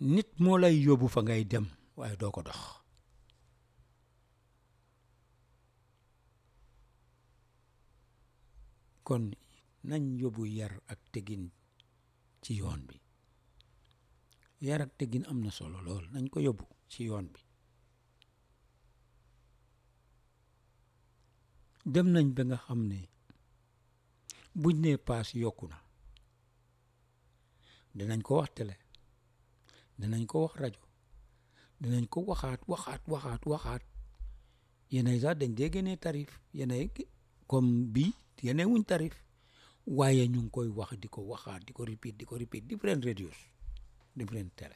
nit moo lay yóbbu fa ngay dem waaye doo ko dox kon nañ yóbbu yar ak tegin ci yoon bi yar ak tegin am na solo lool nañ ko yóbbu ci yoon bi dem nañ ba nga xam ne buñ nee paas yokku na dinañ ko wax télé dinañ ko wax rajo dinañ ko waxaat waxaat waxaat waxaat yeneen sax dañ dee génnee tarif yeneen comme bii yeneen wuñ tarif waaye ñu ngi koy wax di ko waxaat di ko repeat di ko repeat different radios different télé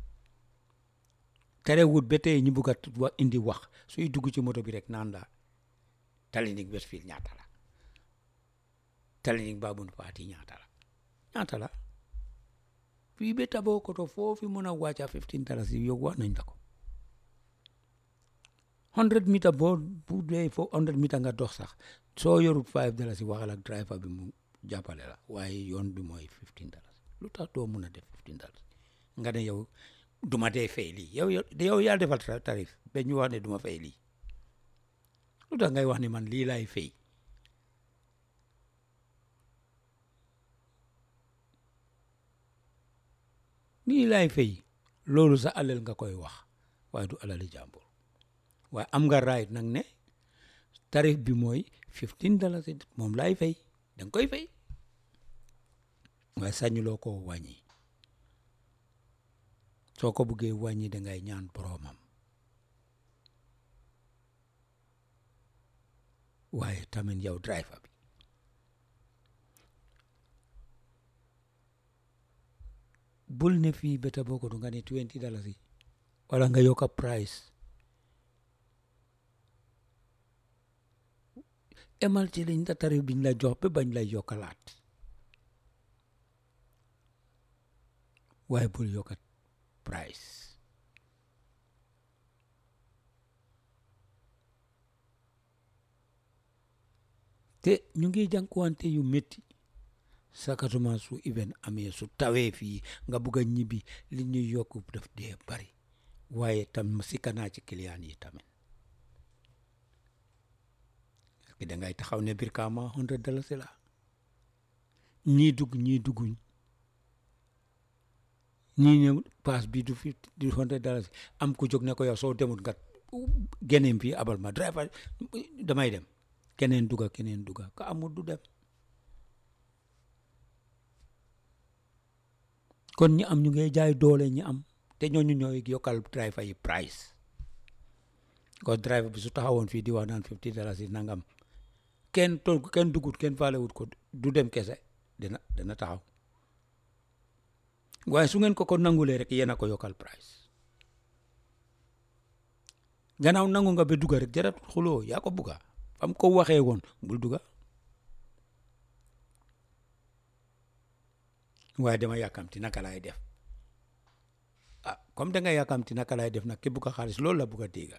terewut ba tey ñu bugg a wa indi wax suy dugg ci moto bi rek naan la Talining Westfield ñaata la Talining Babun Fati ñaata la ñaata la fii ba taboo koto foofu mën a wàcca fifteen dalasi yow wax nañ la ko hundred meter boo bu dee fo hundred meter nga dox sax soo yorut five dalasi waxal ak driver bi mu jàppale la waaye yoon bi mooy fifteen dalasi lu tax doo mun a def fifteen dalasi nga ne yow duma dee fay lii yow yow yaa defal tarif ba ñu wax ne duma fay lii lu tax ngay wax ne man lii laay fay lii laay fay loolu sa alal nga koy wax waaye du alali jàmbur waaye am nga right nag ne tarif bi mooy fifteen dalasi moom laay fay danga koy fay waaye sañuloo ko wàññi soo ko buggee wàññi dangay ñaan boroomam waaye tamit yow driver bi bul ne fii beta boo ko du nga ne twenty dalasi wala nga yokka price emal ci liñ la tarif biñ la jox ba bañ lay yokkalaat waaye bul yokkat price te ñu ngi jànkuwante yu métti sakatuma su event amee su tawee fii nga bugg a ñibbi li ñuy yokku daf dee bari waaye tam sikka naa ci client yi tamit parce que dangay taxaw ne Brikama hundred dalasi la ñii dugg ñii dugguñ ñii ñëw paas bi du fi du hundred dalasi am ku jóg ne ko yow soo demut nga geneem fii abal ma driver damay dem keneen duga keneen duga ka amul du dem kon ñi am ñu ngay jaay doole ñi am te ñooñu ñooy yokkal driver yi price ko driver bi su taxawoon fii di wax naan fifty dalasi nangam kenn toog kenn dugut kenn faalewut ko du dem kese dina dina taxaw waaye su ngeen ko ko nangulee rek yéen a ko yokkal price gannaaw nangu nga ba duga rek jarat xuloo yaa ko bugga fam ko waxee woon bul duga waaye dama yàkkamti naka laay def ah comme da nga yàkkamti naka laay def nag ki bugg a xaalis loolu la bugg a dégga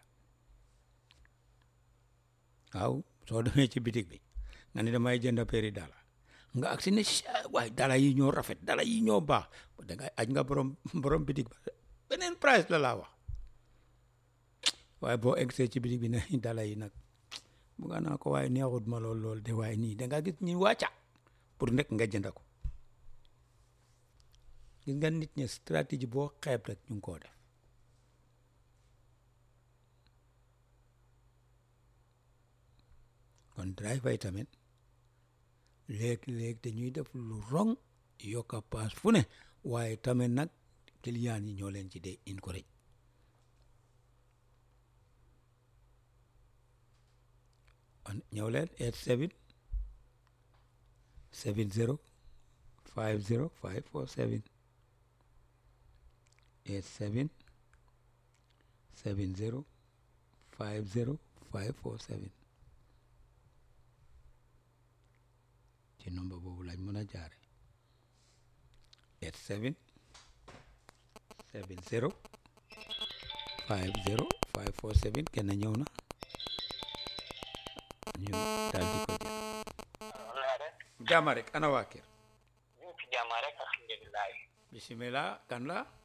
waaw soo demee ci bitig bi nga ne damay jënd péri dala nga agsi ne waaye dala yi ñoo rafet dala yi ñoo baax da ngay aj nga borom borom bitig ba beneen price la laa wax waaye boo egsee ci bitig bi ne dala yi nag bugga naa ko waaye neexut ma lool lool de waaye nii da nga gis ñi wàcca pour nekk nga jënd ko gis nga nit ñi stratégie boo xeeb rek ñu ngi koo def kon driver yi tamit léeg-léeg dañuy def lu rong yokka paas fu ne waaye tamit nag client yi ñoo leen ci dee encourage on ñëw leen eight seven seven zero five zero five four seven eight seven seven zero five zero five four seven ci nombre boobu lañ mën a jaare eight seven seven zero five zero five four seven kenn ñëw na ñu daal di ko jël jàmm rek ana waa kër ñu ci jàmm rek alhamdulilah bisimilah kan la